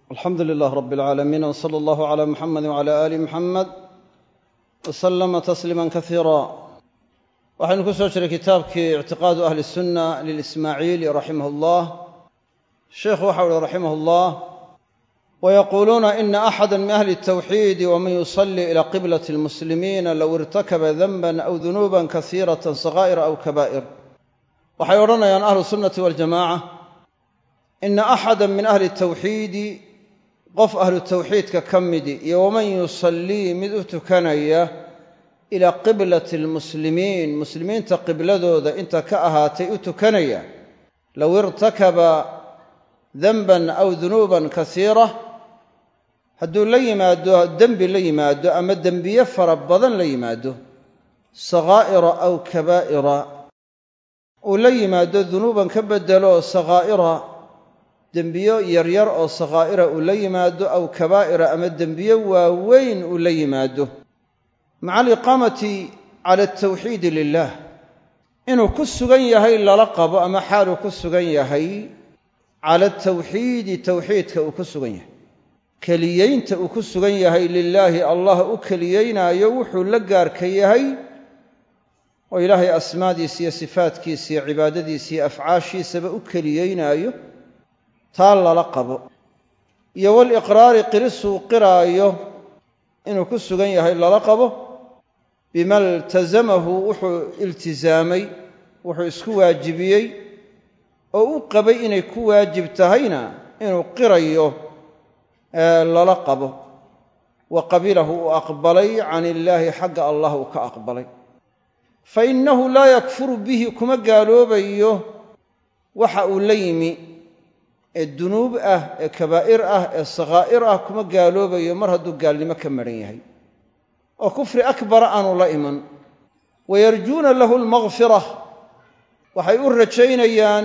alxamdu lilah rab اlcaalamiin wsala allahu cala muxamedi wcala aali muxamed waslama tasliima kasiira waxaynu ku soo jiray kitaabkii ictiqaadu ahli sunna lilismaaciili raximah اllah sheikhu waxau uhi raximah اllah wayaquuluuna ina axada min ahli اtawxiidi waman yusali ila qiblati اlmuslimiina low irtakaba danban aw dunuuba kasiirata sakaa'ira aw kaba'ir waxay odhanayaan ahlu sunnati waljamaca ina axada min ahli tawxiidi qof ahlu tawxiidka ka midi iyo waman yusallii mid u tukanaya ilaa qiblati almuslimiin muslimiinta qibladooda inta ka ahaatay u tukanaya low irtakaba danban aw dunuuban kasiira hadduu la yimaado dembi la yimaado ama dembiye fara badan la yimaado sakaa'ira aw kabaa'ira uu la yimaado dunuuban ka bedelo sakaa'ira dembiyo yaryar oo sakaa'ira uu la yimaado aw kabaa'ira ama dembiyo waaweyn uu la yimaado maca aliqaamati cala altawxiidi lilah inuu ku sugan yahay lala qabo ama xaaluu ku sugan yahay cala altawxiidi tawxiidka uu ku sugan yahay keliyeynta uu ku sugan yahay lilaahi allah u keliyeynaayo wuxuu la gaarka yahay oo ilaahay asmaadiisa iyo sifaadkiisa iyo cibaadadiisa iyo afcaashiisaba u keliyeynaayo taa lala qabo iyo waliqraari qirisuu qiraayo inuu ku sugan yahay lala qabo bima iltasamahu wuxuu iltisaamay wuxuu isku waajibiyey oo u qabay inay ku waajib tahayna inuu qirayo lala qabo wa qabilahu uu aqbalay can illaahi xagga allah uu ka aqbalay fa innahu laa yakfuru bihi kuma gaaloobayo waxa uu la yimi ee dunuub ah ee kabaa'ir ah ee sakhaa'ir ah kuma gaaloobayo mar hadduu gaalnimo ka maran yahay oo kufri akbara aanu la iman wayarjuuna lahu almakfira waxay u rajaynayaan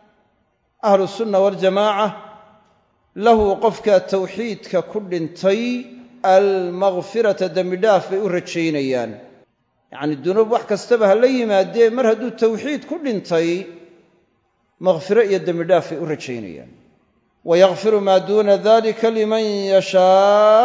ahlu sunna waljamaaca lahu qofka tawxiidka ku dhintay almakfirata dembidhaaf bay u rajaynayaan yacnii dunuub wax kastaba ha la yimaadee mar hadduu tawxiid ku dhintay makfiro iyo dembidhaaf bay u rajaynayaan wayakfiru maa duuna dalika liman yashaa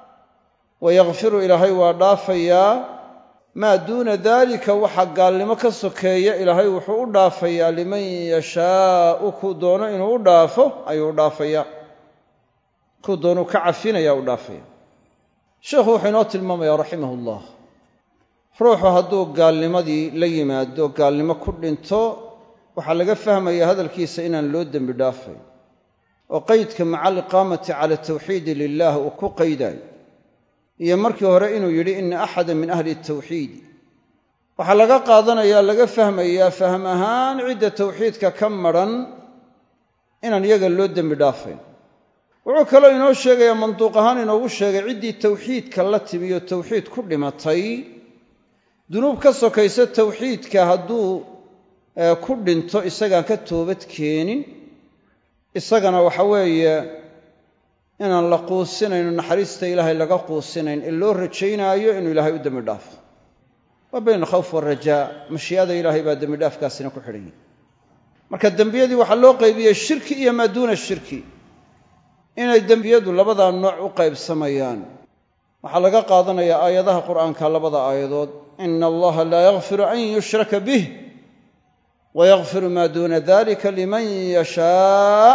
wayakfiru ilaahay waa dhaafayaa maa duuna daalika waxa gaalnimo ka sokeeya ilaahay wuxuu u dhaafayaa liman yashaau kuu doono inuu u dhaafo ayuu u dhaafayaa kuu doonuu ka cafinaya u dhaafaya sheikhu wuxuu inoo tilmaamayaa raximah ullah ruuxu hadduu gaalnimadii la yimaado gaalnimo ku dhinto waxaa laga fahmaya hadalkiisa inaan loo dembi dhaafayn oo qeydka maca aliqaamati cala tawxiidi lilah uu ku qaydayo iyo markii hore inuu yidhi ina axada min ahli tawxiidi waxaa laga qaadanayaa laga fahmayaa fahm ahaan cidda tawxiidka ka madran inaan iyaga loo dembi dhaafayn wuxuu kaloo inoo sheegayaa manduuq ahaan inoogu sheegay ciddii tawxiidka la timiyo tawxiid ku dhimatay dunuub ka sokaysa tawxiidka hadduu ku dhinto isagaan ka toobad keenin isagana waxa weeye inaan la quusinayno naxariista ilaahay laga quusinayn ee loo rajaynaayo inuu ilaahay u dembi dhaafo waa bayna alkhawf waalrajaa mashii'ada ilaahay baa dembi dhaafkaasina ku xidhan yahi marka dembiyadii waxaa loo qaybiyey shirki iyo maa duuna shirki inay dembiyadu labadaa nooc u qaybsamayaan waxaa laga qaadanayaa aayadaha qur'aanka labada aayadood ina allaha laa yakfiru an yushraka bih wayakfiru maa duuna dalika liman yashaa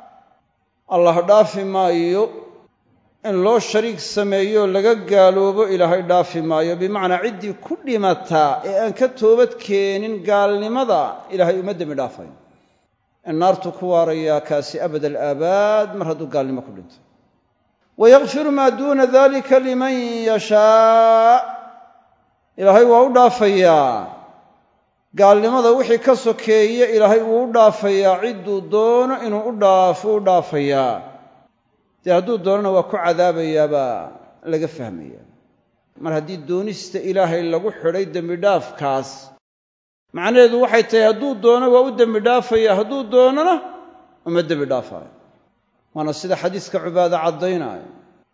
allah dhaafi maayo in loo shariik sameeyo laga gaaloobo ilaahay dhaafi maayo bimacnaa ciddii ku dhimataa ee aan ka toobad keenin gaalnimada ilaahay uma dembi dhaafayn in naartuu ku waarayaa kaasi abad alaabaad mar hadduu gaalnimo ku dhinto wayakfiru maa duuna dalika liman yashaa ilaahay waa u dhaafayaa gaalnimada wixii ka sokeeye ilaahay wuu u dhaafayaa cidduu doono inuu u dhaafo u dhaafayaa dee hadduu doonona waa ku cadaabayaabaa laga fahmaya mar haddii doonista ilaahay lagu xidhay dembidhaafkaas macnaheedu waxay tahay hadduu doono waa u dembi dhaafaya hadduu doonona uma dembi dhaafaayo waana sida xadiiska cubaada caddaynaayo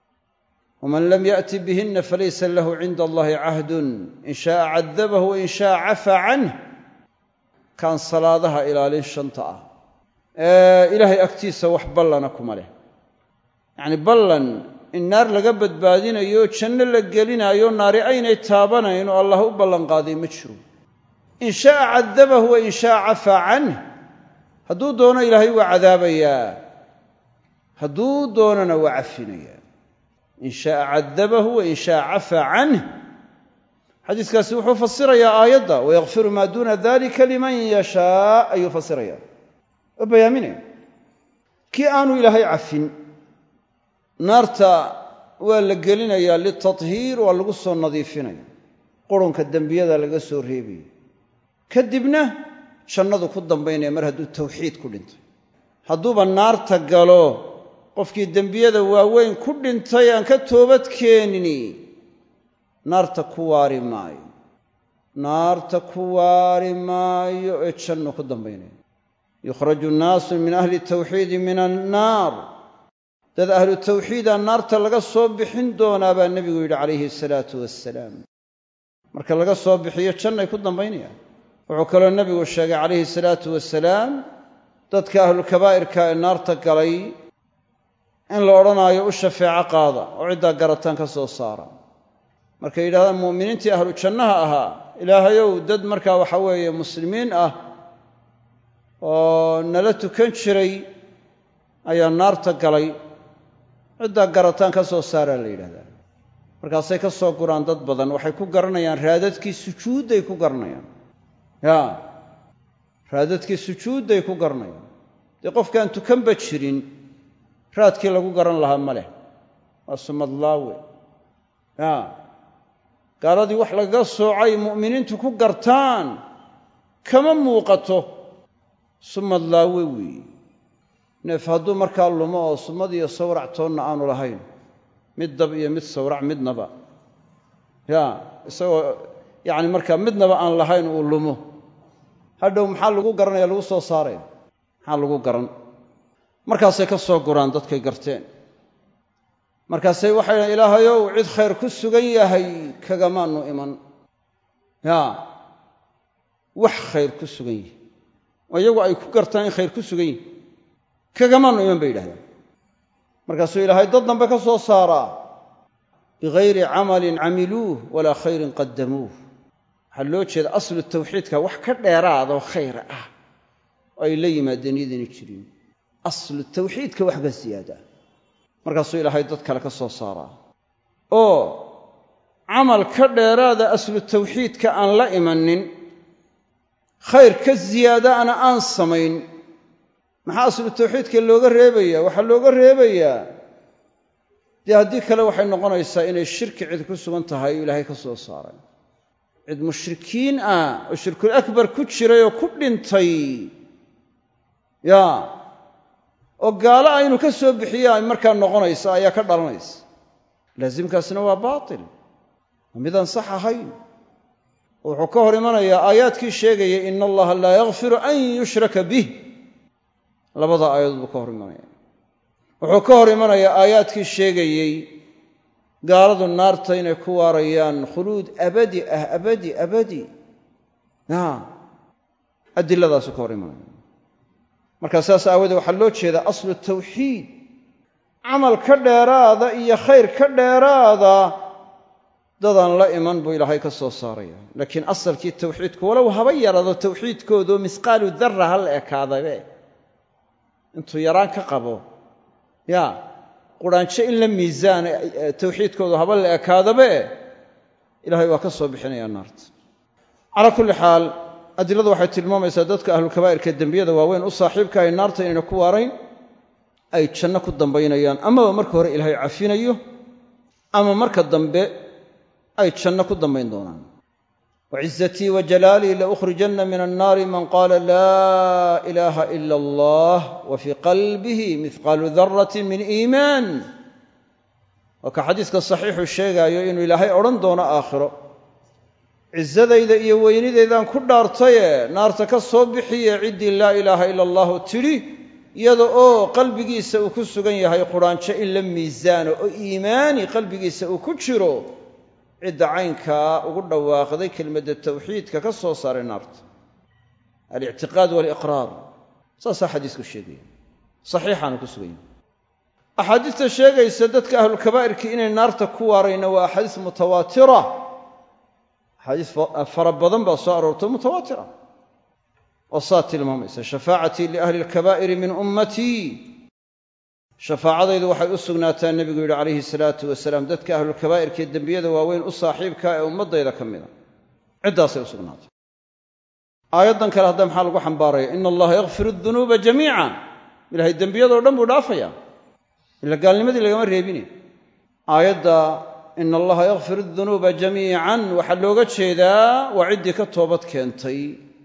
waman lam yaأti bihinna falaysa lahu cinda allahi cahdun in shaءa cadabahu wain shaءa cafaa canh kaan salaadaha ilaalin shanta ah ee ilaahay agtiisa wax ballana kuma leh yacni ballan in naar laga badbaadinayo janno la gelinaayo naari aynay taabanayn oo allah u ballanqaaday ma jiro in sha'a cadabahu wa in sha'a cafaa canh hadduu doono ilaahay waa cadaabayaa hadduu doonona waa cafinayaa in sha'a cadabahu wa in sha'a cafaa canh xadiiskaasi wuxuu fasirayaa aayadda wayakfiru maa duuna dalika liman yashaa ayuu fasirayaa oo bayaaminaya kii aanu ilaahay cafin naarta waa la gelinayaa litathiir waa lagu soo nadiifinaya qurunka dembiyada laga soo reebaya kadibna jannadu ku dambaynaya mar hadduu tawxiid ku dhintay hadduuba naarta galo qofkii dembiyada waaweyn ku dhintay aan ka toobad keenini naarta ku waari maayo naarta ku waari maayo ee jannu ku dambaynaya yukhraju nnaasu min ahli tawxiidi min annaar dad ahlu tawxiida naarta laga soo bixin doonaa baa nebigu yidhi calayhi salaatu wassalaam marka laga soo bixiyo jannay ku dambaynayaan wuxuu kaloo nebigu sheegay calayhi salaatu wasalaam dadka ahlulkabaa'irka ee naarta galay in la odhanaayo u shafeeco qaada oo ciddaa garataan ka soo saara markay yidhahdaan mu'miniintii ahlu jannaha ahaa ilaahayow dad markaa waxa weeye muslimiin ah oo nala tukan jiray ayaa naarta galay ciddaa garataan ka soo saaraa la yidhahdaa markaasay ka soo guraan dad badan waxay ku garanayaan raadadkii sujuudday ku garanayaan ya raadadkii sujuudday ku garanayaan dee qofkaan tukanba jirin raadkii lagu garan lahaa ma leh waa sumadlaawe ya gaaladii wax lagaga soocay mu'miniintu ku gartaan kama muuqato sumadlaawe weeye neef hadduu markaa lumo oo sumad iyo sawrac toonna aanu lahayn mid dab iyo mid sawrac midnaba ya isagoo yacni markaa midnaba aan lahayn uu lumo hadhow maxaa lagu garanaya lagu soo saaraya maxaa lagu garan markaasay ka soo guraan dadkay garteen markaasay waxay dhahan ilaahayow cid khayr ku sugan yahay kagamaanu iman ya wax khayr ku sugan yihi oo iyagu ay ku gartaan in khayr ku sugan yihi kagamaanu iman bay yidhahdeen markaasuu ilaahay dad dambe ka soo saaraa bigayri camalin camiluuh walaa khayrin qadamuuh waxaa loo jeeda aslu tawxiidka wax ka dheeraadoo khayr ah oo ay la yimaadeen iyadayna jirin aslu tawxiidka wax ka siyaada markaasuu ilaahay dad kale ka soo saaraa oo camal ka dheeraada aslu tawxiidka aan la imanin khayr ka siyaadaana aan samayn maxaa aslu tawxiidka looga reebayaa waxaa looga reebayaa dee haddii kale waxay noqonaysaa inay shirki cid ku sugan tahay oo ilaahay ka soo saaray cid mushrikiin ah oo shirkul akbar ku jiray oo ku dhintay ya oo gaalo aynu ka soo bixiya ay markaa noqonaysa ayaa ka dhalanaysa laasimkaasina waa baatil waa midaan sax ahayn wuxuu ka hor imanayaa aayaadkii sheegaya ina allaha laa yakfiru an yushraka bih labada aayadood buu ka hor imanaya wuxuu ka hor imanayaa aayaadkii sheegayey gaaladu naarta inay ku waarayaan khuluud abadi ah abadi abadi ya adiladaasuu ka hor imanaya markaa saas aawadee waxaa loo jeedaa aslu tawxiid camal ka dheeraada iyo khayr ka dheeraada dadaan la iman buu ilaahay ka soo saaraya laakiin asalkii tawxiidku walow haba yaraado tawxiidkoodoo misqaalu darra ha la ekaadabe intuu yaraan ka qabo ya quraanjo in la miisaana tawxiidkoodu haba la ekaadabe ilahay waa ka soo bixinayaa naarta calaa kulli xaal adiladu waxay tilmaamaysaa dadka ahlulkabaa'irka dembiyada waaweyn u saaxiibka ay naarta inayna ku waarayn ay janno ku dambaynayaan amaba marka hore ilaahay cafinayo ama marka dambe ay janno ku dambayn doonaan wacizatii wa jalaalii laukhrijanna min annaari man qaala laa ilaaha ila allah wa fii qalbihi mihqaalu daratin min iimaan waa ka xadiiska saxiixu sheegaayo inuu ilaahay odhan doono aakhiro cisadayda iyo weynidaydaan ku dhaartaye naarta ka soo bixiye ciddii laa ilaaha ila allahu tidhi iyada oo qalbigiisa uu ku sugan yahay quraanjo in la miisaano oo iimaani qalbigiisa uu ku jiro cidda caynkaa ugu dhawaaqday kelmadda tawxiidka ka soo saaray naarta alictiqaad waaliqraar saasaa xadiisku sheegaya saxiixaanu ku sugan yahay axaadiista sheegaysa dadka ahlulkabaa'irkii inay naarta ku waarayna waa axaadiis mutawaatira axaadiis fara badan baa soo aroortay mutawaatira oo saa tilmaamaysa shafaacatii liahli alkabaa'iri min ummatii shafaacadaydu waxay u sugnaataa nebigu yidhi calayhi salaatu wasalaam dadka ahlulkabaa'irka ee dembiyada waaweyn u saaxiibkaa ee ummaddayda ka mida ciddaasay u sugnaatay aayaddan kale hadda maxaa lagu xambaaraya ina allaha yakfiru dunuuba jamiica ilahay dembiyadoo dhan buu dhaafaya ila gaalnimadii lagama reebine aayadda ina allaha yakfiru dunuuba jamiican waxaa looga jeedaa waa ciddii ka toobad keentay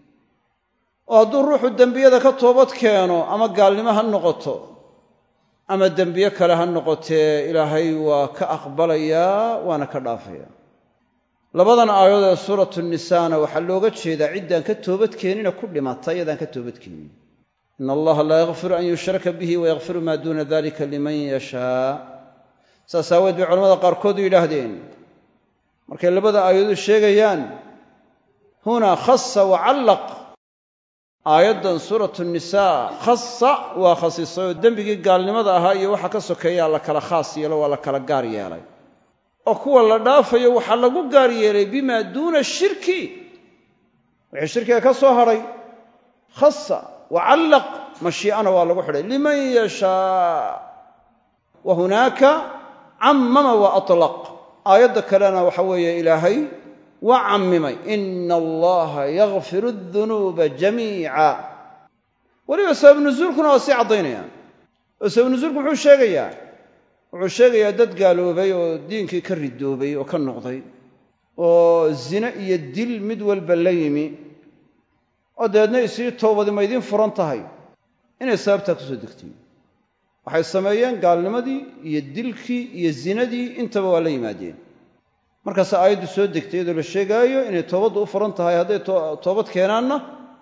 oo hadduu ruuxu dembiyada ka toobad keeno ama gaalnimo ha noqoto ama dembiye kale ha noqotee ilaahay waa ka aqbalayaa waana ka dhaafaya labadan aayadood ee suuratu nisaana waxaa looga jeedaa ciddaan ka toobadkeenina ku dhimata iyadaan ka toobadkeenin ina allaha laa yakfiru an yushraka bihi wayakfiru maa duuna dalika liman yashaa saas aaweed bay culamada qaarkood yidhaahdeen markay labada aayadood sheegayaan huna khasa wacallaq aayaddan suuratu nisaa khasa waa khasisay oo dembigii gaalnimada ahaa iyo waxa ka sokeeyaa la kala khaas yeelo waa la kala gaar yeelay oo kuwa la dhaafayo waxaa lagu gaar yeelay bimaa duuna shirki wixii shirkiga ka soo hadhay khasa wacallaq mashii'ana waa lagu xidhay liman yashaa wa hunaaka cammama wa atlaq aayadda kalena waxa weeye ilaahay waa cammimay ina allaha yakfiru dunuuba jamiica weliba sabab nusuulkuna waa sii caddaynayaan oo sabab nusuulku muxuu sheegayaa wuxuu sheegayaa dad gaaloobay oo diinkii ka ridoobay oo ka noqday oo zine iyo dil mid walba la yimi oo dabeedna isii toobadi ma idiin furan tahay inay sababtaa kusoo degtay waxay sameeyeen gaalnimadii iyo dilkii iyo zinadii intaba waa la yimaadeen markaase aayaddu soo degtay iyadoo la sheegaayo inay toobaddu u furan tahay hadday toobad keenaanna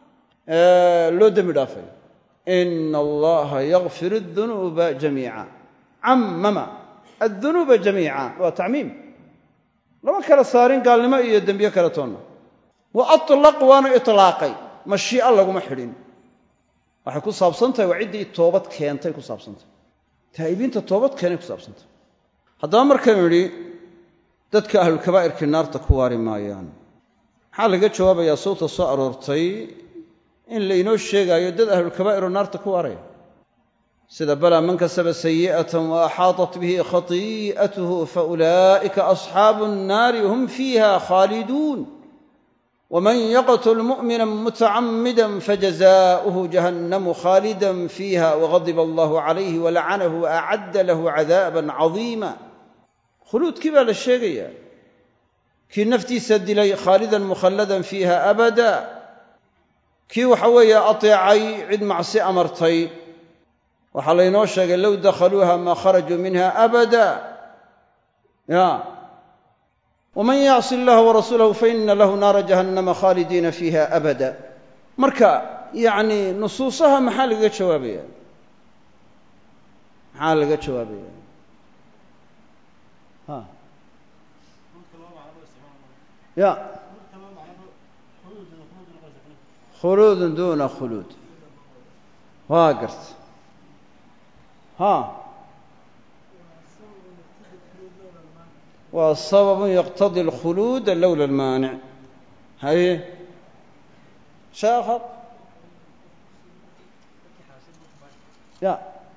loo dembi dhaafay ina allaha yakfir adunuuba jamiica cammama addunuuba jamiica waa tacmiim lama kala saarin gaalnimo iyo dembiye kale toonna wa atlaq waana itlaaqay mashii'a laguma xidhin waxay ku saabsan tahay waa ciddii toobad keentay ku saabsantahy taa'ibiinta toobad keenay ku saabsantahy haddaba markaynu idhi dadka ahlulkabaa'irkii naarta ku waari maayaan maxaa laga jawaabayaa sawta soo aroortay in laynoo sheegaayo dad ahlulkabaa'iroo naarta ku waaraya sida balaa man kasaba sayi'atan wa axaatat bihi khatii'atuhu fa ulaa'ika asxaabu nnaari hum fiiha khaaliduun waman yaqtul mu'mina mutacamida fajazaa'uhu jahannamu khaalidan fiiha wagadiba allahu calayhi walacanahu waacadda lahu cadaaban cadiima khuluudkii baa la sheegayaa kii naftiisa dilay khaalidan mukhalladan fiiha abada kii waxa weeye ateecay cid macsi amartay waxaa laynoo sheegay low dakhaluuha maa kharajuu minha abada ya waman yacsi allaha warasuulahu faina lahu naara jahannama khaalidiina fiiha abada marka yacni nusuusaha maxaa lagaga jawaabaya maxaa laga jawaabaya ha ya khuluudun duuna khuluud waa garta ha waa sababun yaqtadi alkhuluuda lowla almaanic haye sheekha ya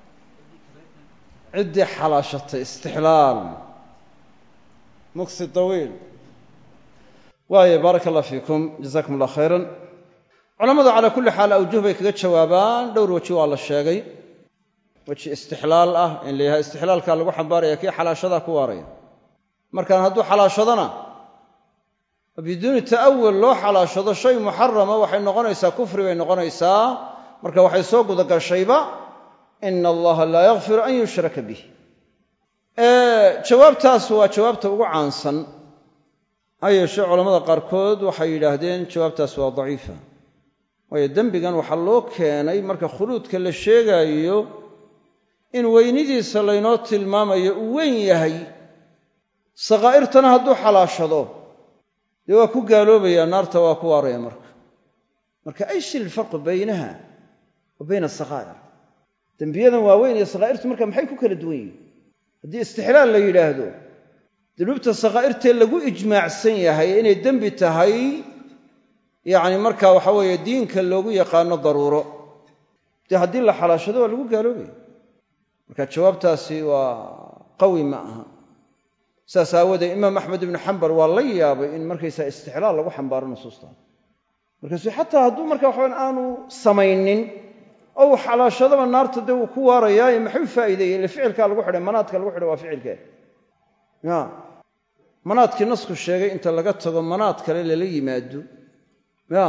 ciddii xalaashatay istixlaal muksi tawiil waaye baaraka allah fiikum jazakum allah khayran culammadu calaa kulli xaal awjuh bay kaga jawaabaan dhowr weji waa la sheegay weji istixlaal ah in la yahay istixlaalkaa lagu xambaaraya kii xalaashadaa ku waaraya markaan hadduu xalaashadana biduuni ta'awul loo xalaashado shay muxarama waxay noqonaysaa kufri bay noqonaysaa marka waxay soo gudagashayba ina allaha laa yakfiru an yushraka bih jawaabtaas waa jawaabta ugu caansan ha yeeshee culamada qaarkood waxay yidhaahdeen jawaabtaas waa daciifa waayo dembigan waxaa loo keenay marka khuluudka la sheegaayo in weynidiisa laynoo tilmaamayo uu weyn yahay sakaa'irtana hadduu xalaashado dee waa ku gaaloobayaa naarta waa ku waaraya marka marka ayshi ilfarqu baynaha wa bayna asakaa'ir dembiyadan waaweyn iyo sakhaa'irtu marka maxay ku kala duwan yihiin haddii istixlaal la yidhaahdo dunuubta sakhaa'irtee lagu ijmaacsan yahay inay dembi tahay yacni marka waxa weeye diinka loogu yaqaano daruuro dee haddii la xalaashado waa lagu gaaloobaya marka jawaabtaasi waa qawi ma aha saas aawoodee imaam axmed ibnu xambal waa la yaabay in markaysaa istixlaal lagu xambaaro nusuusta markaasu xataa hadduu marka waxaban aanu samaynin oo uu xalaashadaba naarta dee uu ku waarayaaye maxuu faa'iideeyey ile ficilkaa lagu xidhay manaadka lagu xidhay waa ficilkee ya manaadkii nasku sheegay inta laga tago manaad kale lala yimaado ya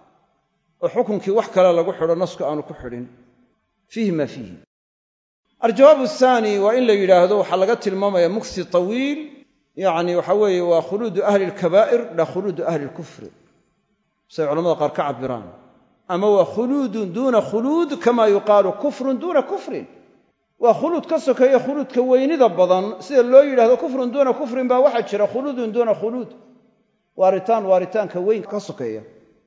oo xukunkii wax kale lagu xidho nasku aanu ku xidhin fiihi maa fiihi aljawaab ahaani waa in la yidhaahdo waxaa laga tilmaamaya muksi tawiil yacni waxa weeye waa khuluudu ahli alkabaa'ir la khuluudu ahli lkufri siay culamada qaar ka cabiraan ama waa khuluudun duuna khuluud kama yuqaalu kufrun duuna kufrin waa khuluud ka sokeeya khuluudka weynida badan sida loo yidhahdo kufrun duuna kufrin baa waxaa jira khuluudun duuna khuluud waaritaan waaritaanka weyn ka sokeeya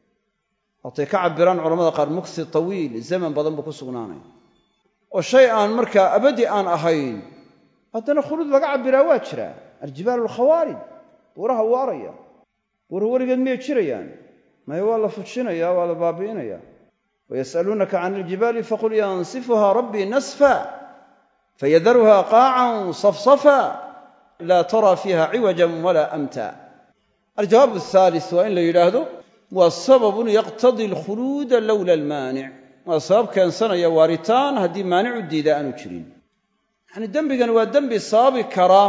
waatay ka cabiraan culamada qaar muksi tawiil zaman badan buu ku sugnaanaya oo shay aan markaa abadi aan ahayn haddana khuluud laga cabbiraa waa jiraa aljibaal alkhawaarid buuraha waaraya buura weligeed miyay jirayaan maya waa la fujinaya waa la baabi'inaya wayas'aluunaka can iljibaali faqul yansifuha rabbii nasfa fayadaruha qaacan safsafa laa tara fiiha ciwajan walaa amta aljawaab athaalis waa in la yidhaahdo waa sababun yaqtadii alkhuluuda lowla almaanic waa sabab keensanaya waaritaan haddii maanic u diida aanu jirin yacni dembigani waa dembi sababi kara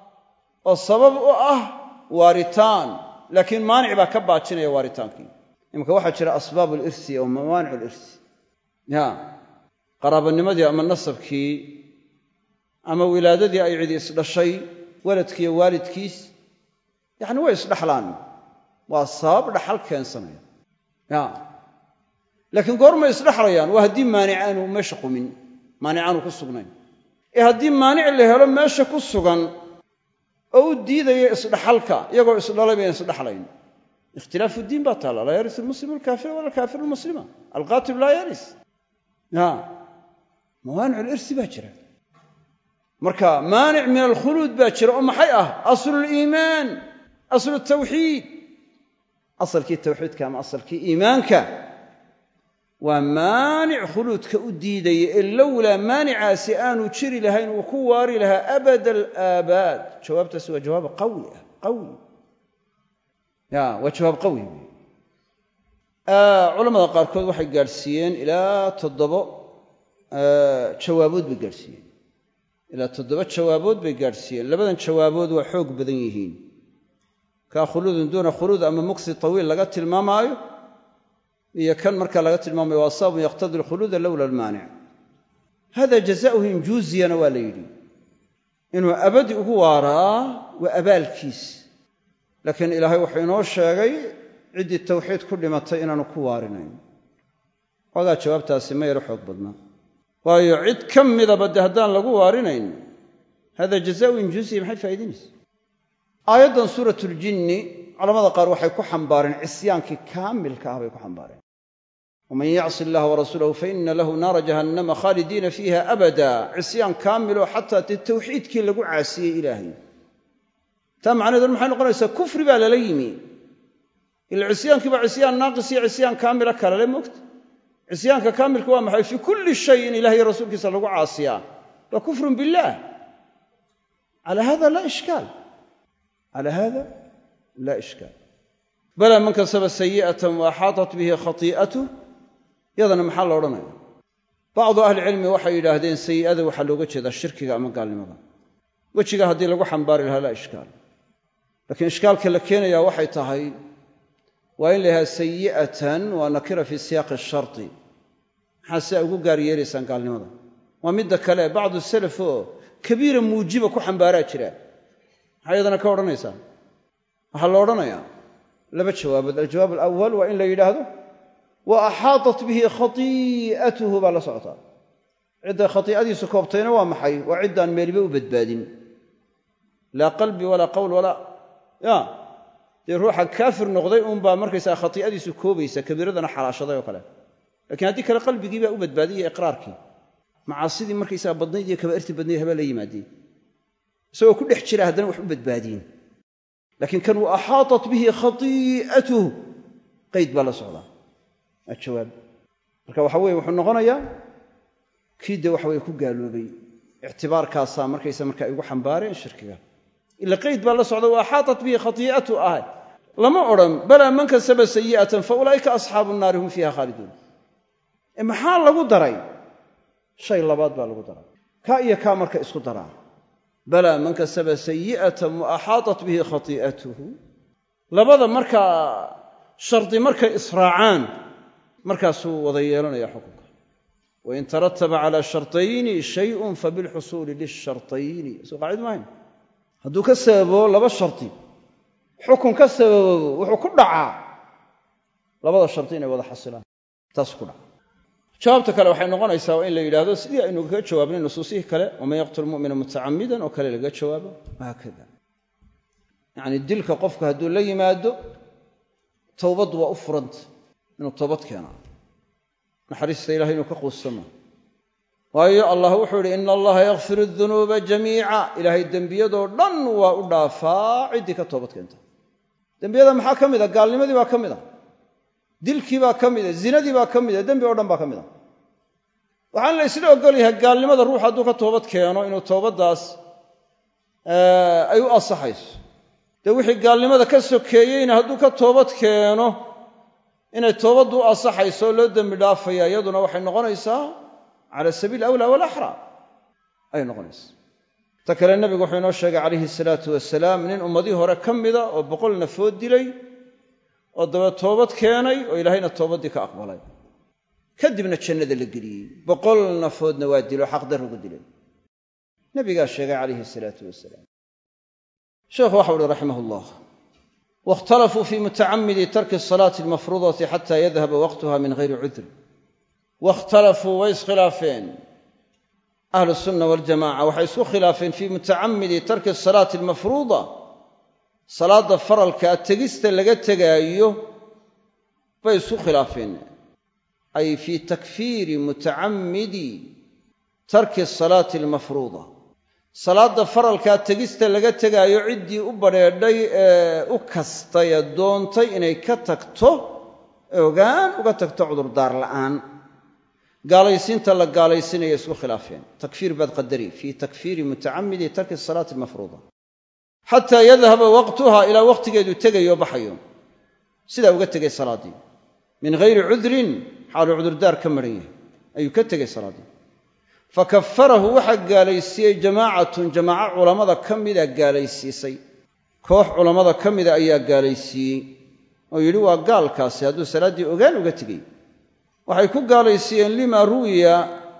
oo sabab u ah waaritaan laakiin maanic baa ka baajinaya waaritaankii imanka waxaa jira asbaab alirsi oo mawaanic alirsi ya qaraabanimadii ama nasabkii ama wilaadadii ay cidi isdhashay waladkiiyo waalidkiis yacni way isdhaxlaan waa sabab dhaxal keensanaya ya laakiin goormay isdhexlayaan waa haddii maanic aanu meesha qumin maanic aanu ku sugnayn ee haddii maanic la helo meesha ku sugan oo u diidaya isdhaxalka iyagoo isdhalay bayan isdhexlayn ikhtilaafu diin baa taalla laa yaris almuslimu alkaafira wala alkaafiru almuslima alqaatilu laa yaris ya mawaanic alirsi baa jira marka maanic min alkhuluud baa jira oo maxay ah asluliimaan aslu tawxiid asalkii tawxiidka ama asalkii iimaanka waa maanic khuluudka u diidaya ee lowlaa maanicaasi aanu jiri lahayn uu ku waari lahaa abada alaabaad jawaabtaasi waa jawaab qawi ah qawi ya waa jawaab qawi culamada qaarkood waxay gaadhsiiyeen ilaa toddobo jawaabood bay gaadhsiiyeen ilaa toddoba jawaabood bay gaadhsiiyeen labadan jawaabood waa xoog badan yihiin kaa khuluudun duuna khuluud ama muksi tawiil laga tilmaamaayo iyo kan marka laga tilmaamayo waa sababun yaqtadi alkhuluuda lowla almaanic hada jazaauhu injuuziyana waa la yidhi inuu abadi ugu waaraa waa abaalkiis laakiin ilaahay wuxuu inoo sheegay ciddii tawxiid ku dhimatay inaanu ku waarinayn xoogaa jawaabtaasi ma yaro xoog badnaa waayo cid ka midaba de haddaan lagu waarinayn hada jazaau injuuziya maxay faa'idaynaysa aayaddan suurat ljinni culamada qaar waxay ku xambaareen cisyaankii kaamilka ah bay ku xambaareen waman yacsi allaha warasuulahu faina lahu naara jahannama khaalidiina fiiha abada cisyaan kaamiloo xataa dee tawxiidkii lagu caasiyey ilaahay taa macnaheedu maxay noqonaysaa kufri baa lala yimi ila cisyaankii baa cisyaan naaqis iyo cisyaan kaamila kalale moogta cisyaanka kaamilka waa maxay fii kulli shay in ilahay iyo rasuulkiisa lagu caasiyaa waa kufrun billaah ala hada laa ishkaal ala hada laa ishkaal bala man kasaba sayi'atan wa axaatat bihi khatii'atuh yadana maxaa la odhanaya bacdu ahlicilmi waxay yidhaahdeen sayi'ada waxaa looga jeedaa shirkiga ama gaalnimada wejiga haddii lagu xambaari lahaa laa ishkaal laakiin ishkaalka la keenayaa waxay tahay waa in la yidhaha sayi'atan waa nakira fii siyaaqi sharti maxaa sidaa ugu gaar yeelaysaan gaalnimada waa midda kale bacdu salaf oo kabiira muujiba ku xambaaraa jira maxaa iyadana ka odhanaysaa waxaa la odhanayaa laba jawaabood aljawaab alawal waa in la yidhaahdo wa axaatat bihi khatii'atuhu baa la socotaa cidday khatii'adiisu koobtayna waa maxay waa ciddaan meeliba u badbaadin laa qalbi walaa qowl walaa ya dee ruuxa kaafir noqday uunbaa markaysaa khatii'adiisu koobaysa kabiiradana xalaashaday oo kale lakiin haddii kale qalbigii baa u badbaadiyay iqraarkii macaasidii markaysaga badnayd iyo kabaa'irtii badnayd habaa la yimaadeen isagoo ku dhex jira haddana wax u badbaadiyen laakiin kan wa axaatat bihi khatii'atuh qayd baa la socdaa waa jawaab marka waxa weye wuxuu noqonayaa kii dee waxa weye ku gaaloobay ictibaarkaasaa markaysa marka ay ugu xambaareen shirkiga ila qayd baa la socda wa axaatat bihi khatii'atu ahay lama odhan balaa man kasaba sayi'atan fa ulaa'ika asxaabu nnaari hum fiiha khaaliduun ee maxaa lagu daray shay labaad baa lagu daray kaa iyo kaa marka isku daraa balaa man kasaba sayi'atan wa axaatat bihi khatii'atuhu labada markaa shardi markay israacaan markaasuu wada yeelanaya xukunka wain tarataba calaa shartayni shayun fabilxusuuli lishartayni soo qaacid maahayn hadduu ka sababo laba shardi xukun ka sabababo wuxuu ku dhacaa labada shardi inay wada xasilaan taas ku dhaca jawaabta kale waxay noqonaysaa waa in la yidhahdo sidii aynu kaga jawaabnay nusuusihii kale waman yaqtul mumina mutacamidan oo kale laga jawaabo wahaakada yacni dilka qofku hadduu la yimaado towbaddu waa u furanta inuu toobad keenaa naxariista ilahay inuu ka quussama waayo allah wuxuu idhi ina allaha yakfiru dunuuba jamiica ilaahay dembiyadoo dhan waa u dhaafaa ciddii ka toobad keenta dembiyada maxaa ka mid a gaalnimadii baa ka mid a dilkii baa ka mida zinadii baa ka mida dembi oo dhan baa ka mid a waxaan la isla ogol yahay gaalnimada ruux hadduu ka toobad keeno inuu toobaddaas ay u ansaxayso dee wixii gaalnimada ka sokeeyeyna hadduu ka toobad keeno inay toobaddu u ansaxayso oo loo dembi dhaafaya iyaduna waxay noqonaysaa cala sabiil awlaa walaxraa ayay noqonaysaa ta kale nebigu wuxuu inoo sheegay calayhi salaatu wasalaam nin ummadii hore ka mida oo boqol nafood dilay oo daba toobad keenay oo ilaahayna toobaddii ka aqbalay kadibna jannada la geliyey boqol nafoodna waa dilo xaqdarrugu dilay nebigaa sheegay calayhi salaatu wasalaam sheekhu waxau uhi raximah ullah waاkhtalafuu fii mutacamidi tarki asalaati almafruudati xata yadhaba waqtuha min hayri cudr waاkhtalafuu way iskhilaafeen ahlu sunna waljamaca waxay isku khilaafeen fii mutacamidi tarki asalaati almafruuda salaadda faralkaa tegista laga tegaayo bay isku khilaafeen ay fii takfiiri mutacammidi tarki asalaati almafruuda salaadda faralkaa tegista laga tegaayo ciddii u badrheedhay ee u kastay ee doontay inay ka tagto ogaan uga tagto cudurdaar la'aan gaalaysiinta la gaalaysinaya isku khilaafeen takfiir baad qadari fii takfiiri mutacamidi tarki asalaati almafruuda xataa yadhaba waqtuha ilaa waqtigeedu tegayo baxayo sidaa uga tegay salaaddii min hayri cudrin xaaluu cudurdaar ka maran yahay ayuu ka tegay salaaddii fakafarahu waxaa gaalaysiiyey jamaacatun jamaaco culammada ka mida gaalaysiisay koox culammada ka mida ayaa gaalaysiiyey oo yidhi waa gaalkaasi hadduu salaaddii ogaan uga tegey waxay ku gaalaysiiyeen lima ruwiya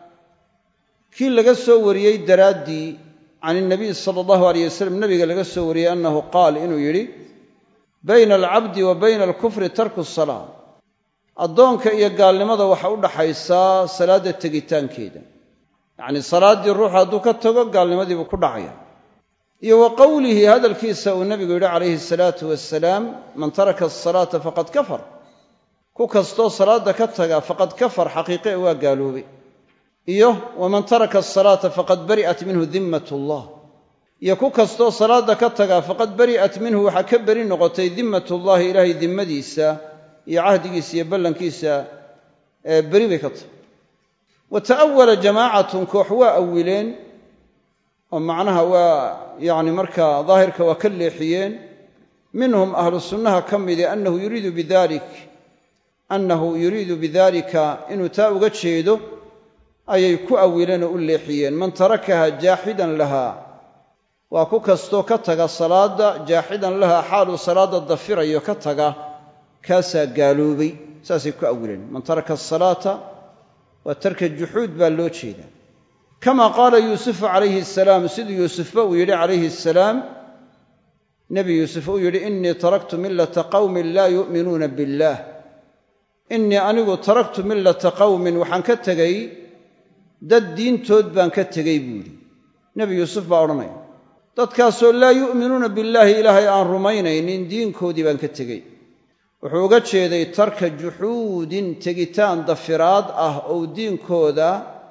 kii laga soo wariyey daraaddii can ilnabiy sala allahu aleyh wasalam nabiga laga soo wariyey annahu qaal inuu yidhi bayna alcabdi wa bayna alkufri tarku salaa addoonka iyo gaalnimada waxa u dhaxaysaa salaadda tegitaankeeda yacnii salaaddii ruuxu hadduu ka tago gaalnimadiibuu ku dhacaya iyo wa qowlihi hadalkiisa uu nebigu yidhi calayhi asalaatu wasalaam man taraka asalaata faqad kafar ku kastoo salaadda ka taga faqad kafar xaqiiqe waa gaaloobay iyo waman taraka asalaata faqad bari'at minhu dimmat ullah iyo ku kastoo salaadda ka taga faqad bari'at minhu waxaa ka beri noqotay dimmatullahi ilaahay dimmadiisa iyo cahdigiisa iyo ballankiisa ee beri bay ka tahay wa ta'awala jamaacatun koox waa awileen oo macnaha waa yacni markaa daahirka waa ka leexiyeen minhum ahlu sunnaha ka midi annahu yuriidu bidalik annahu yuriidu bidalika inuu taa uga jeedo ayay ku awileen oo u leexiyeen man tarakaha jaaxidan lahaa waa ku kastoo ka taga salaadda jaaxidan lahaa xaaluu salaadda dafirayo ka taga kaasaa gaaloobay saasay ku awileen man taraka asalaata waa tarka juxuud baa loo jeedaa kama qaala yuusufu calayhi asalaam siduu yuusufba uu yidhi calayhi asalaam nebi yuusuf uu yidhi innii taraktu millata qawmin laa yu'minuuna billaah innii anigu taraktu millata qawmin waxaan ka tegay dad diintood baan ka tegey buu yidhi nebi yuusuf baa odhanaya dadkaasoo laa yu'minuuna billaahi ilaahay aan rumaynaynin diinkoodii baan ka tegey wuxuu uga jeeday tarka juxuudin tegitaan dafiraad ah ou diinkooda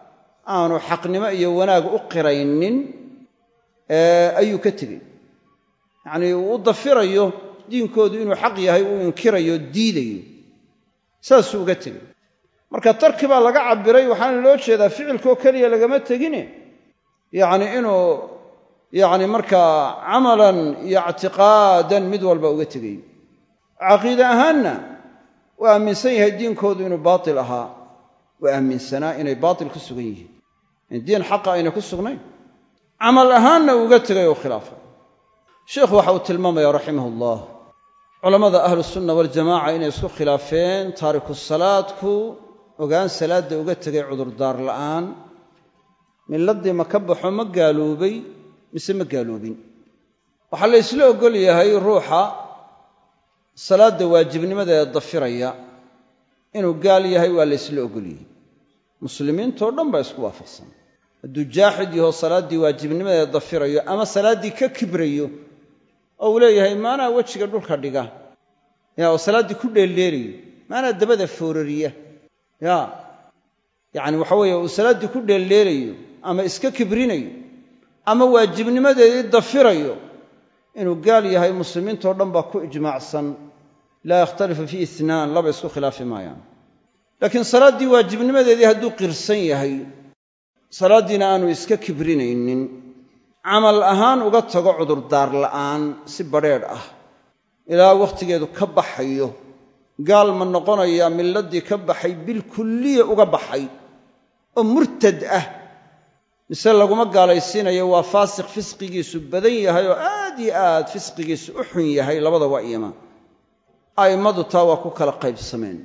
aanu xaqnimo iyo wanaag u qiraynin ayuu ka tegey yacnii uu u dafirayo diinkoodu inuu xaq yahay uu inkirayo diidayo saasuu uga tegey marka tarki baa laga cabbiray waxaana loo jeedaa ficilkoo keliya lagama tegine yacni inuu yacni markaa camalan iyo ictiqaadan mid walba uga tegay caqiide ahaanna waa aaminsan yahay diinkoodu inuu baatil ahaa waa aaminsanaa inay baatil ku sugan yihiin in diin xaqa ayna ku sugnayn camal ahaanna uu uga tegay oo khilaafay sheikhu waxa uu tilmaamaya raximahullah culammada ahlusunna waljamaca inay isku khilaafeen taariku salaadku ogaan salaadda uga tegay cudurdaar la'aan miladii ma ka baxo ma gaaloobay mise ma gaaloobin waxaa la ysla oggol yahay ruuxa salaadda waajibnimadeeda dafiraya inuu gaal yahay waa la ysla oggol yahay muslimiintoo dhan baa isku waafaqsan hadduu jaaxid yaho salaaddii waajibnimadeeda dafirayo ama salaaddii ka kibrayo oo uu leeyahay maanaa wejiga dhulka dhiga ya oo salaaddii ku dheeldheelayo maanaa dabada foorariya ya yacni waxa weeye uu salaaddii ku dheeldheelayo ama iska kibrinayo ama waajibnimadeedii dafirayo inuu gaal yahay muslimiintoo dhan baa ku ijmaacsan laa yakhtalifu fii itnaan laba isku khilaafi maayaan laakiin salaaddii waajibnimadeedii hadduu qirsan yahay salaaddiina aanu iska kibrinaynin camal ahaan uga tago cudurdaar la'aan si badrheedh ah ilaa wakhtigeedu ka baxayo gaal ma noqonayaa milladdii ka baxay bilkulliya uga baxay oo murtad ah mise laguma gaalaysiinayo waa faasiq fisqigiisu badan yahay oo aad iyo aad fisqigiisu u xun yahay labada waa iyama a'immadu taa waa ku kala qaybsameen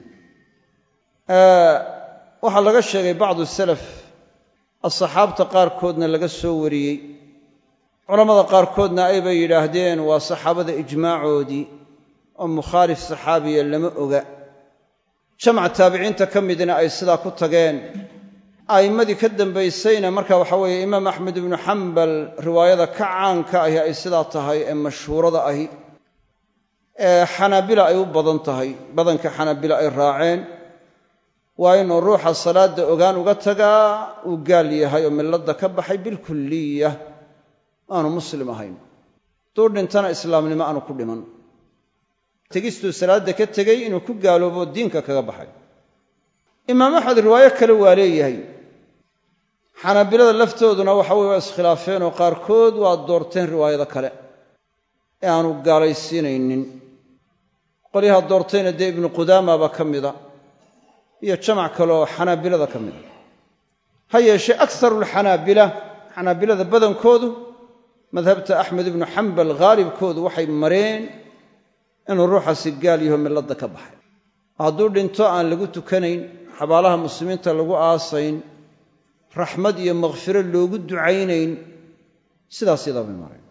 waxaa laga sheegay bacdu salaf asxaabta qaarkoodna laga soo wariyey culammada qaarkoodna aybay yidhaahdeen waa saxaabada ijmaacoodii oo mukhaalif saxaabiya lama oga jamac taabiciinta ka midna ay sidaa ku tageen a'immadii ka dambaysayna marka waxa weeye imaam axmed ibnu xambal riwaayada ka caanka ahi ay sidaa tahay ee mashhuurada ahi ee xanaabila ay u badan tahay badanka xanaabila ay raaceen waa inuu ruuxa salaadda ogaan uga tagaa uu gaal yahay oo milladda ka baxay bilkulliya aanu muslim ahayn duu dhintana islaamnimo aanu ku dhiman tegistuu salaadda ka tegey inuu ku gaaloobo diinka kaga baxay imaam axmed riwaayo kale waa leeyahay xanaabilada laftooduna waxa weye waa iskhilaafeen oo qaarkood waa doorteen riwaayada kale ee aanu gaalaysiinaynin qolyaha doortayna dee ibnu qudaama baa ka mida iyo jamac kale oo xanaabilada ka mida ha yeeshee akarulxanaabila xanaabilada badankoodu madhabta axmed ibnu xambal haalibkoodu waxay mareen inuu ruuxaasi gaal yaho milladda ka baxay hadduu dhinto aan lagu tukanayn xabaalaha muslimiinta lagu aasayn raxmad iyo makhfiro loogu ducaynayn sidaas yadaa bay mareen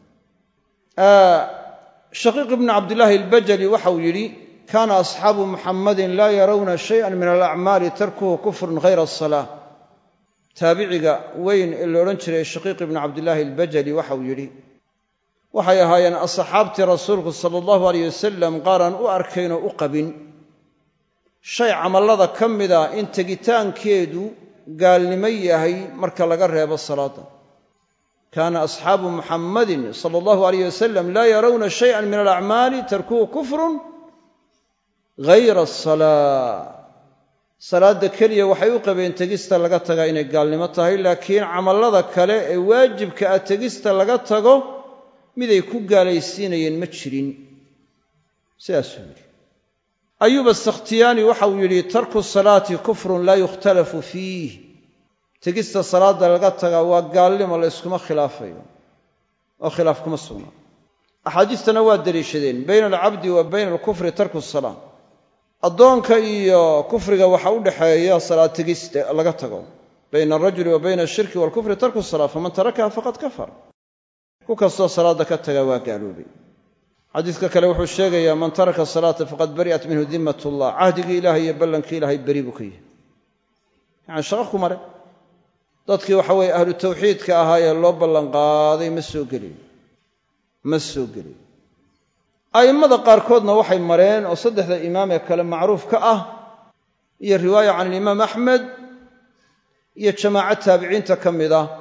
shaqiiq ibnu cabdillaahi albajali waxauu yidhi kaana asxaabu muxammadin laa yarawna shayan min alacmaali tarkuhu kufrun hayra asalaa taabiciga weyn ee la odhan jiray shaqiiq ibnu cabdillaahi albajali waxauu yidhi waxay ahaayeen asxaabtii rasuulku sala allahu aleyh wasalam qaaraan u arkaynoo u qabin shay camallada ka mida in tegitaankeedu gaalnimo yahay marka laga reebo salaadda kaana asxaabu muxammadin sala allahu aleyh wasalam laa yarawna shayan min alacmaali tarkuhu kufrun hayra asalaa salaadda keliya waxay u qabeen tegista laga tagaa inay gaalnimo tahay laakiin camallada kale ee waajibka ah tegista laga tago miday ku gaalaysiinayeen ma jirin sidaasuu yidhi ayuub asakhtiyaani waxauu yidhi tarku salaati kufrun laa yukhtalafu fiih tegista salaadda laga tagaa waa gaalnimo la yskuma khilaafayo oo khilaaf kuma sugna axaadiistana waa deliishadeen bayna alcabdi wa bayna alkufri tarku salaa addoonka iyo kufriga waxa u dhexeeya salaad tegista laga tago bayna alrajuli wa bayna ashirki waalkufri tarku salaa faman tarakaha faqad kafar ku kastoo salaadda ka taga waa gaaloobay xadiidka kale wuxuu sheegayaa man taraka salaata faqad bari'at minhu dimmat ullah cahdigii ilahay iyo ballankii ilahay beri buu ka yahay yacani shaqo ku mare dadkii waxa weeye ahlu tawxiidka ahaa ee loo ballanqaaday ma soo gelayo ma soo gelayo a'immada qaarkoodna waxay mareen oo saddexda imaam ee kale macruuf ka ah iyo riwaaya can alimaam axmed iyo jamaaco taabiciinta ka mid ah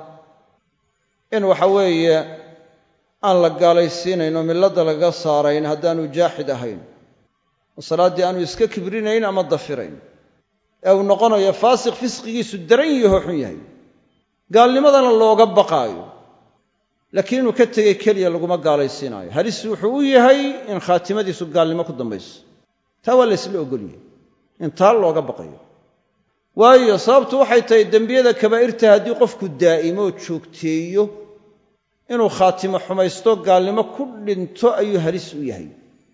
in waxa weeye aan la gaalaysiinayn oo milladda laga saarayn haddaanu jaaxid ahayn oo salaaddii aanu iska kibrinayn ama dafirayn ee uu noqonayo faasiq fisqigiisu daran yaho xun yahay gaalnimadana looga baqaayo laakiin inuu ka tegey keliya laguma gaalaysiinaayo halis wuxuu u yahay in khaatimadiisu gaalnimo ku dambayso taa waa laysla ogolyahay in taa looga baqayo waayo sababtu waxay tahay dembiyada kabaa'irta haddii qofku daa'imo oo joogteeyo inuu khaatimo xumaysto gaalnimo ku dhinto ayuu halis u yahay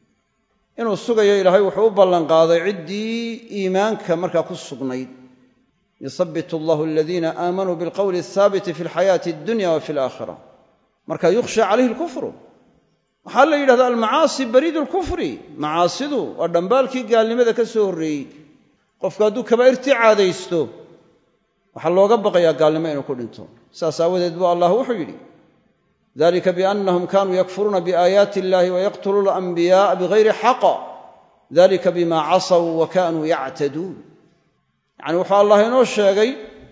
inuu sugayo ilaahay wuxuu u ballanqaaday ciddii iimaanka markaa ku sugnayd yusabbit allahu aladiina aamanuu bilqowli alhaabiti fi alxayaati addunya wa fi alaakhira marka yukhsha calayhi alkufru waxaa la yidhahdaa almacaasi bariidu lkufri macaasidu waa dhambaalkii gaalnimada ka soo horreeyey qofku hadduu kabaa'irtii caadaysto waxaa looga baqayaa gaalnimo inuu ku dhinto saas aawadeed buu allah wuxuu yidhi dalika biannahum kanuu yakfuruuna biaayaati illahi wayaqtuluuna alanbiya'a bigayri xaqa dalika bima casaw wa kanuu yactaduun yacni wuxuu allah inoo sheegay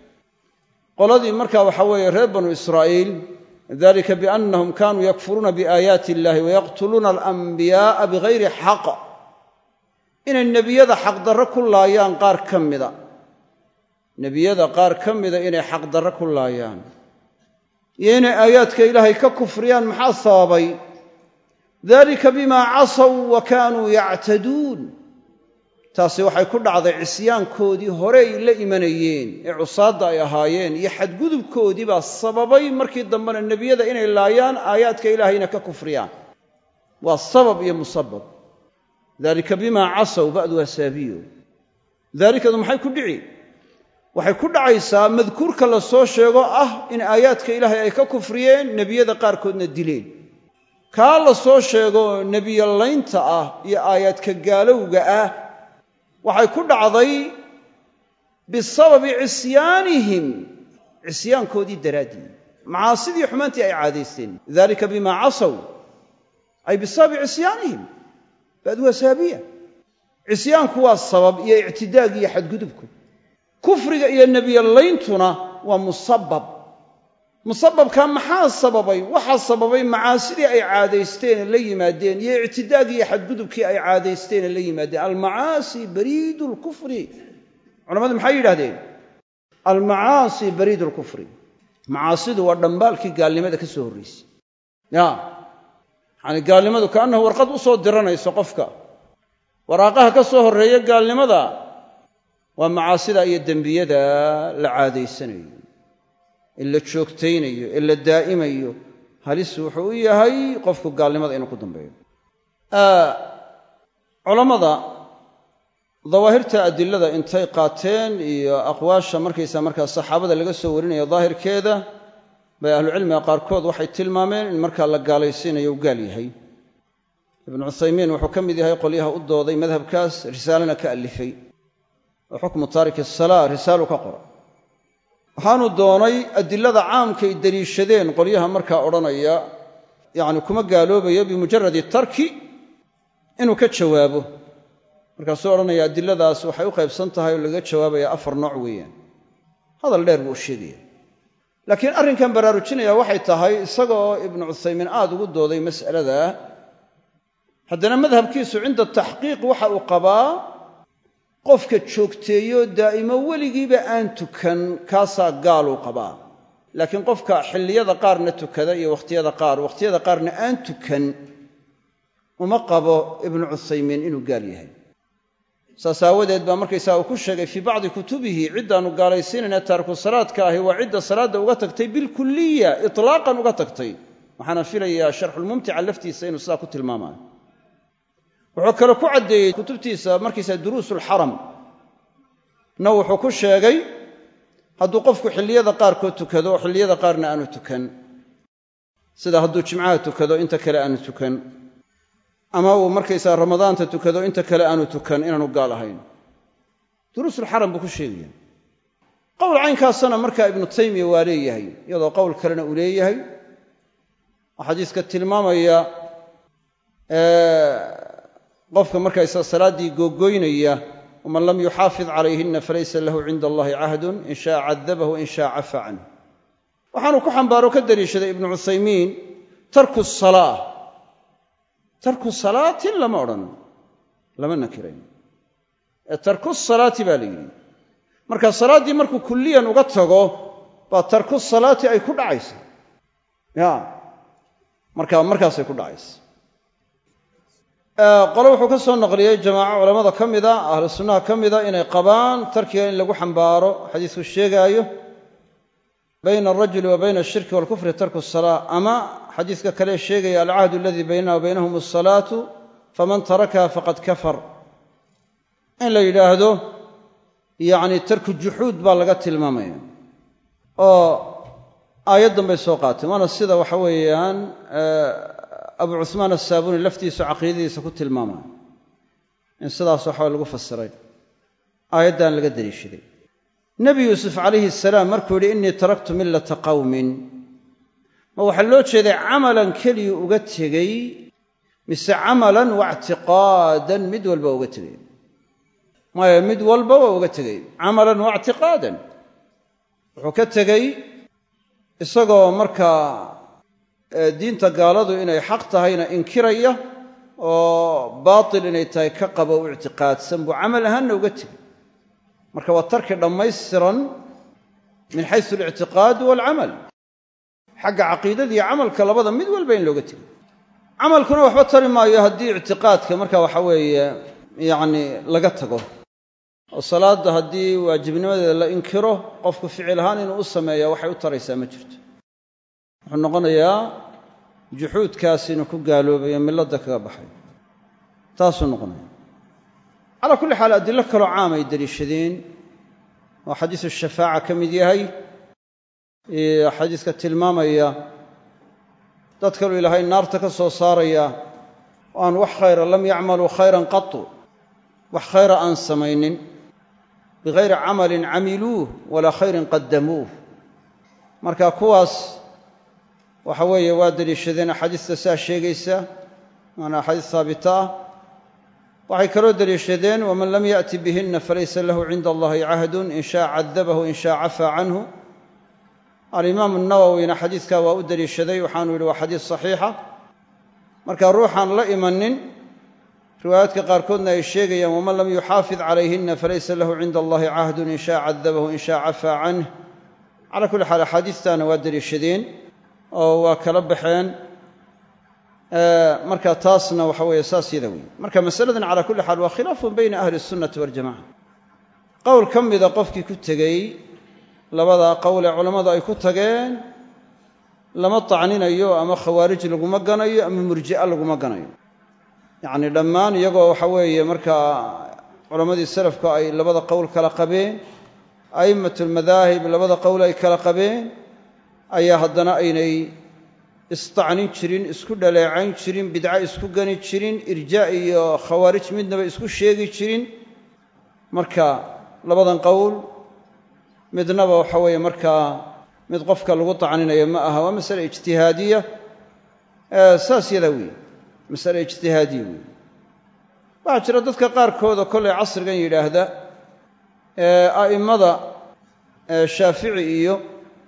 qoladii markaa waxa weeye reer banu israa'iil dalika biannahum kanuu yakfuruuna biaayaati illahi wayaqtuluuna alanbiya'a bigayri xaq inay nebiyada xaqdarro ku laayaan qaar ka mida nebiyada qaar ka mida inay xaqdarro ku laayaan iyo inay aayaadka ilaahay ka kufriyaan maxaa sababay dalika bimaa casaw wa kaanuu yactaduun taasi waxay ku dhacday cisyaankoodii horey la imanayeen ee cusaadda ay ahaayeen iyo xadgudubkoodii baa sababay markii dambena nebiyada inay laayaan aayaadka ilaahayna ka kufriyaan waa sabab iyo musabab dalika bimaa casaw ba'du hasaabiyo daalikadu maxay ku dhici waxay ku dhacaysaa madkuurka la soo sheego ah in aayaadka ilaahay ay ka kufriyeen nebiyada qaarkoodna dileen kaa la soo sheego nebiyolaynta ah iyo aayaadka gaalowga ah waxay ku dhacday bisababi cisyaanihim cisyaankoodii daraaddii macaasidii xumaantii ay caadaysteen dalika bimaa casaw ay bisababi cisyaanihim ba'du hasaabiya cisyaanku waa sabab iyo ictidaag iyo xadgudubku kufriga iyo nebiyollayntuna waa musabab musababkaa maxaa sababay waxaa sababay macaasidii ay caadaysteene la yimaadeen iyo ictidaagii iyo xadgudubkii ay caadaysteene la yimaadeen almacaasi bariidu lkufri culamadu maxay yidhahdeen almacaasi bariidu lkufri macaasidu waa dhambaalkii gaalnimada ka soo horraysay ya yacani gaalnimadu kaannahu warqad u soo diranayso qofka waraaqaha ka soo horreeya gaalnimada waa macaasida iyo dembiyada la caadaysanayo ee la joogtaynayo ee la daa'imayo halis wuxuu u yahay qofku gaalnimada inuu ku dambeeyo culammada dawaahirta adilada intay qaateen iyo aqwaasha markaysa markaa saxaabada laga soo warinayo daahirkeeda bay ahlucilmiga qaarkood waxay tilmaameen in markaa la gaalaysiinayo u gaal yahay ibnu cuthaymiin wuxuu ka mid yahay qolyaha u dooday madhabkaas risaalana ka alifay oo xukmu taariki asalaa risaalu ka qora waxaanu doonay adilada caamkay deliishadeen qolyaha markaa odhanaya yacni kuma gaaloobayo bimujaradi tarki inuu ka jawaabo markaasuu odhanaya adiladaas waxay u qaybsan tahay oo laga jawaabaya afar nooc weeyaan hadal dheer buu u sheegaya laakiin arrinkan baraarujinaya waxay tahay isaga oo ibnu cuthaymiin aada ugu dooday mas'alada haddana madhabkiisu cinda taxqiiq waxa uu qabaa qofka joogteeyo daa'imo weligiiba aan tukan kaasaa gaaluu qabaa laakiin qofka xilliyada qaarna tukada iyo wakhtiyada qaar wakhtiyada qaarna aan tukan uma qabo ibnu cuthaymiin inuu gaal yahay saas aawadeed baa markaysaa uu ku sheegay fii bacdi kutubihi ciddaannu gaalaysiinayna taariku salaadka ahi waa cidda salaadda uga tagtay bilkuliya itlaaqan uga tagtay waxaana filayaa sharxulmumtica laftiisa inuu sidaa ku tilmaamayo wuxuu kale ku caddeeyey kutubtiisa markaysaa duruusulxaram na wuxuu ku sheegay hadduu qofku xilliyada qaarkood tukado oo xilliyada qaarna aanu tukan sida hadduu jimcaha tukado inta kale aanu tukan ama uu markaysaa ramadaanta tukado inta kale aanu tukan inaanu gaal ahayn duruusulxaram buu ku sheegaya qowl caynkaasana markaa ibnu taymiya waa leeyahay iyadoo qowl kalena uu leeyahay oo xadiiska tilmaamaya qofka markaysaa salaaddii googoynaya waman lam yuxaafid calayhina falaysa lahu cinda allahi cahdun in shaa cadabahu in shaa cafa canh waxaanu ku xambaaro ka daliishaday ibnu cuthaymiin tarku salaa tarku salaatin lama odhan lama nakirayn ee tarku salaati baa la yidhi marka salaaddii markuu kulliyan uga tago baa tarku salaati ay ku dhacaysa ya marka markaasay ku dhacaysa qole wuxuu ka soo naqliyey jamaaco culamada ka mida ahlu sunnaha ka mida inay qabaan tarkiga in lagu xambaaro xadiisku sheegaayo bayna alrajuli wa bayna ashirki walkufri tarku salaa ama xadiiska kale sheegaya alcahdu aladii baynana wa baynahum asalaatu faman tarakaha faqad kafar in la yidhaahdo yacni tarku juxuud baa laga tilmaamaya oo aayaddan bay soo qaateen waana sida waxa weeyaan abu cuhmaan asaabuuni laftiisu caqiidadiisa ku tilmaamaya in sidaas waxaa lagu fasiray aayaddan laga daliishaday nebi yuusuf calayhi salaam markuu yidhi innii taraktu millata qawmin ma waxaa loo jeeday camalan keliya uga tegey mise camalan waictiqaadan mid walba uga tegey maya mid walba waa uga tegey camalan waictiqaadan wuxuu ka tegey isagoo markaa diinta gaaladu inay xaq tahayna inkiraya oo baatil inay tahay ka qaba u ictiqaadsan buu camal ahaanna uga tegey marka waa tarki dhammaystiran min xaysu alictiqaad waalcamal xagga caqiidadiiyo camalka labada mid walba in looga tegey camalkuna waxba tari maayo haddii ictiqaadka marka waxa weeye yacni laga tago oo salaadda haddii waajibnimadeeda la inkiro qofku ficil ahaan inuu u sameeya waxay u taraysaa ma jirto wuxuu noqonayaa juxuudkaas inuu ku gaaloobayo milladda kaga baxay taasuu noqonaya calaa kulli xaal adilo kaloo caam ay deliishadeen oo xadiisu shafaaca ka mid yahay xadiiska tilmaamaya dad kaluu ilaahay naarta ka soo saaraya oo aan wax khayra lam yacmaluu khayran qatu wax khayra aan samaynin bigayri camalin camiluuh walaa khayrin qadamuuh marka kuwaas waxa weeye waa deliishadeen axaadiista saa sheegaysa waana axaadiis haabita ah waxay kaloo deliishadeen waman lam yaأti bihina falaysa lahu cinda allahi cahdun in shaa cadabahu in shaa cafaa canhu alimaamu nawowina xadiidkaa waa u deliishaday waxaanu yidhi waa xadiis saxiixa marka ruuxaan la imanin riwaayaadka qaarkoodna ay sheegayaan waman lam yuxaafid calayhina falaysa lahu cinda allahi cahdun in shaa cadabahu in shaa cafaa canh cala kulli xaal axaadiistaana waa deliishadeen oo waa kala baxeen marka taasna waxa weeye saas yada weeye marka masaladan cala kulli xaal waa khilaafun bayna ahli sunnati waljamaca qowl ka mida qofkii ku tegey labada qowl ee culammadu ay ku tageen lama tacninayo ama khawaarij laguma ganayo ama murji'a laguma ganayo yacni dhammaan iyagoo waxa weeye markaa culammadii salafku ay labada qowl kala qabeen a'immatulmadaahib labada qowl ay kala qabeen ayaa haddana aynay istacnin jirin isku dhaleecayn jirin bidco isku gani jirin irjaa iyo khawaarij midnaba isku sheegi jirin marka labadan qowl midnaba waxa weeye markaa mid qofka lagu tacninayo ma aha waa masale ijtihaadiya saas yadaa weeye masale ijtihaadiya weeye waxaa jira dadka qaarkooda kollay casrigan yidhaahda a'immada shaafici iyo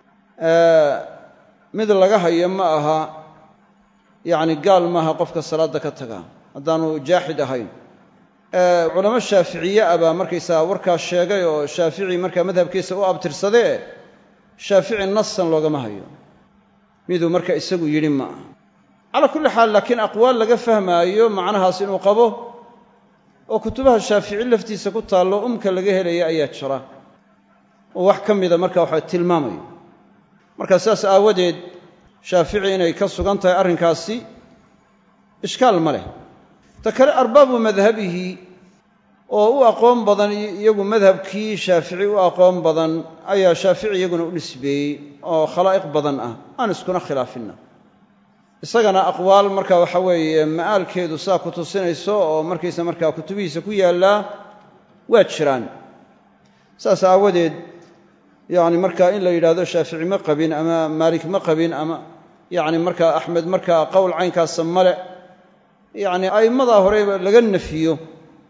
mid laga hayo ma aha yacni gaal maaha qofka salaadda ka taga haddaanu jaaxid ahayn culamo shaaficiye ah baa markaysaga warkaas sheegay oo shaafici markaa madhabkiisa u abtirsadee shaafici nasan loogama hayo miduu marka isagu yidhi ma aha calaa kulli xaal laakiin aqwaal laga fahmaayo macnahaas inuu qabo oo kutubaha shaafici laftiisa ku taallo umka laga helaya ayaa jira oo wax ka mida marka waxa tilmaamayo marka sidaas aawadeed shaafici inay ka sugan tahay arrinkaasi ishkaal ma leh ta kale arbaabu madhabihi oo u aqoon badan iyagu madhabkii shaafici u aqoon badan ayaa shaafici iyaguna u nisbeeyey oo khalaa'iq badan ah aan iskuna khilaafinna isagana aqwaal marka waxa weeye ma'aalkeedu saa ku tusinayso oo markaysa markaa kutubihiisa ku yaallaa waa jiraan saas aawadeed yacni markaa in la yidhahdo shaafici ma qabin ama maalik ma qabin ama yacni markaa axmed markaa qowl caynkaasa male yacni a'immadaa horeba laga nafiyo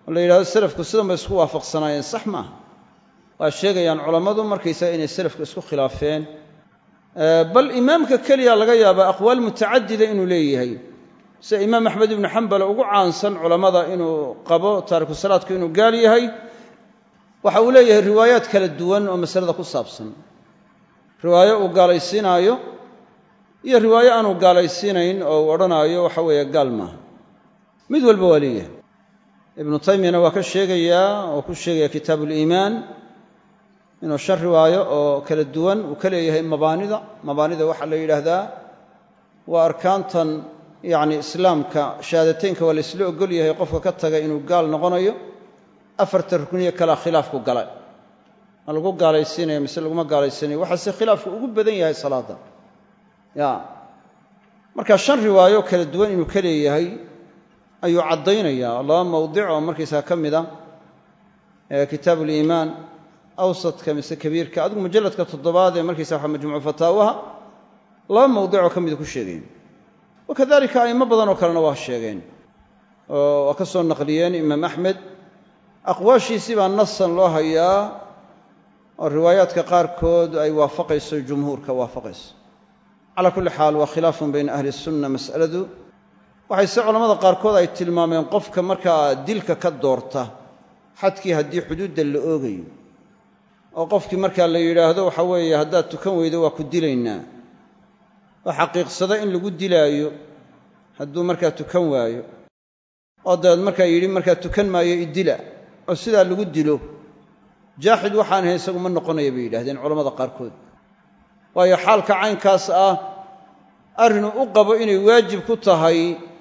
oo la yidhahdo selafku sidan bay isku waafaqsanaayeen sax maaha waa sheegayaan culammadu markaysaga inay selafka isku khilaafeen bal imaamka keliya laga yaabaa aqwaal mutacadida inuu leeyahay sida imaam axmed ibnu xambal ugu caansan culammada inuu qabo taariku salaadku inuu gaal yahay waxa uu leeyahay riwaayaad kala duwan oo masalada ku saabsan riwaayo uu gaalaysiinaayo iyo riwaayo aanu gaalaysiinayn oo uu odhanaayo waxa weeye gaal maaha mid walba waa leeyahay ibnu taymiyana waa ka sheegayaa oo ku sheegaya kitaabu uliimaan inuu shan riwaayo oo kala duwan uu ka leeyahay mabaanida mabaanida waxaa la yidhaahdaa waa arkaantan yacni islaamka shahaadateynka waa la ysla ogol yahay qofka ka taga inuu gaal noqonayo afarta rukniyo kalea khilaafku galay ma lagu gaalaysiinaya mise laguma gaalaysiinayo waxaase khilaafku ugu badan yahay salaadda ya marka shan riwaayo kala duwan inuu ka leeyahay ayuu caddaynayaa laba mawdic oo markaysaa ka mid a kitaabu uliimaan awsadka mise kabiirka adigu mujalladka toddobaad ee markaysa waxa majmuucu fataawaha laba mawdicoo ka mida ku sheegeen wakadalika a'imo badan oo kalena waa sheegeen oo waa ka soo naqliyeen imaam axmed aqwaashiisii baa nasan loo hayaa oo riwaayaadka qaarkood ay waafaqayso jumhuurka waafaqayso calaa kulli xaal waa khilaafun bayna ahli sunna mas'aladu waxay se culamada qaarkood ay tilmaameen qofka markaa dilka ka doorta xadkii haddii xuduudda la oogayo oo qofkii markaa la yidhaahdo waxa weeye haddaad tukan weydo waa ku dilaynaa oo xaqiiqsada in lagu dilaayo hadduu markaa tukan waayo oo dabeed markaa yidhi markaa tukan maayo idila oo sidaa lagu dilo jaaxid waxaan ahayn isagu ma noqonaya bay yidhahdeen culamada qaarkood waayo xaalka caynkaas ah arrinuu u qabo inay waajib ku tahay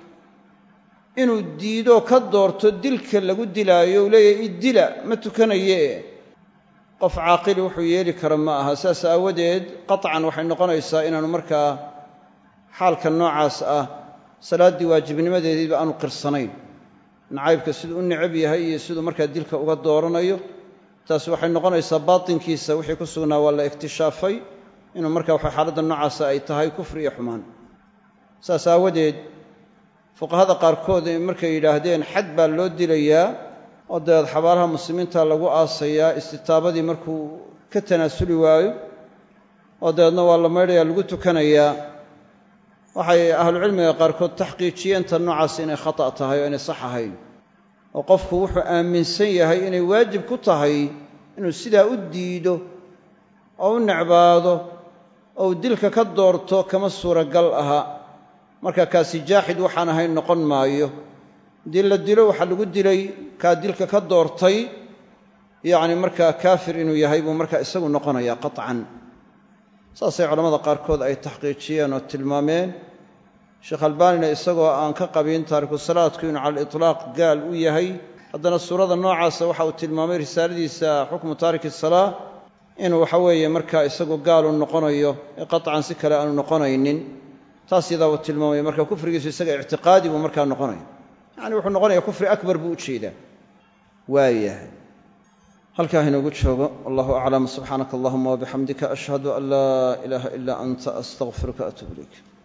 inuu diido ka doorto dilka lagu dilaayo u leeyahay idila ma tukanaye qof caaqili wuxuu yeeli kara ma aha saas aawadeed qaطcan waxay noqonaysaa inaanu markaa xaalka noocaas ah salaaddii waajibnimadeediiba aanu qirsanayn nacaybka siduu u necab yahay iyo siduu markaa dilka uga dooranayo taasi waxay noqonaysaa baatinkiisa wixii ku sugnaa waa la iktishaafay inuu markaa waxa xaaladda noocaasa ay tahay kufri iyo xumaan saas aawadeed fuqahada qaarkood markay yidhaahdeen xad baa loo dilayaa oo dabeed xabaalaha muslimiinta lagu aasayaa istitaabadii markuu ka tanaasuli waayo oo dabeedna waa la maydhayaa lagu tukanayaa waxay ahlucilmiga qaarkood taxqiijiyeen tan noocaas inay khata' tahay oo inay sax ahayn oo qofku wuxuu aaminsan yahay inay waajib ku tahay inuu sidaa u diido oo u necbaado oo uu dilka ka doorto kama suuragal aha marka kaasi jaaxid waxaan ahayn noqon maayo haddii la dilo waxaa lagu dilay kaa dilka ka doortay yacni markaa kaafir inuu yahay buu markaa isagu noqonayaa qaطcan saasay culamada qaarkood ay taxqiijiyeen oo tilmaameen sheekh albaanina isagoo aan ka qabin taariku salaadku inuu cala aliطlaaq gaal u yahay haddana suurada noocaasa waxa uu tilmaamay risaaladiisa xukmu taariki salaa inuu waxa weeye markaa isagu gaalu noqonayo ee qaطcan si kale aanu noqonaynin taas yadaa uu tilmaamaya marka kufrigiisu isaga ictiqaadi buu markaa noqonaya yacni wuxuu noqonaya kufri akbar buu u jeedaa waayahay halkaa inoogu joogo wallahu aclam subxaanaka allahuma wabixamdika ashhadu an laa ilaaha ilaa anta astaqfiruka atuub ilayk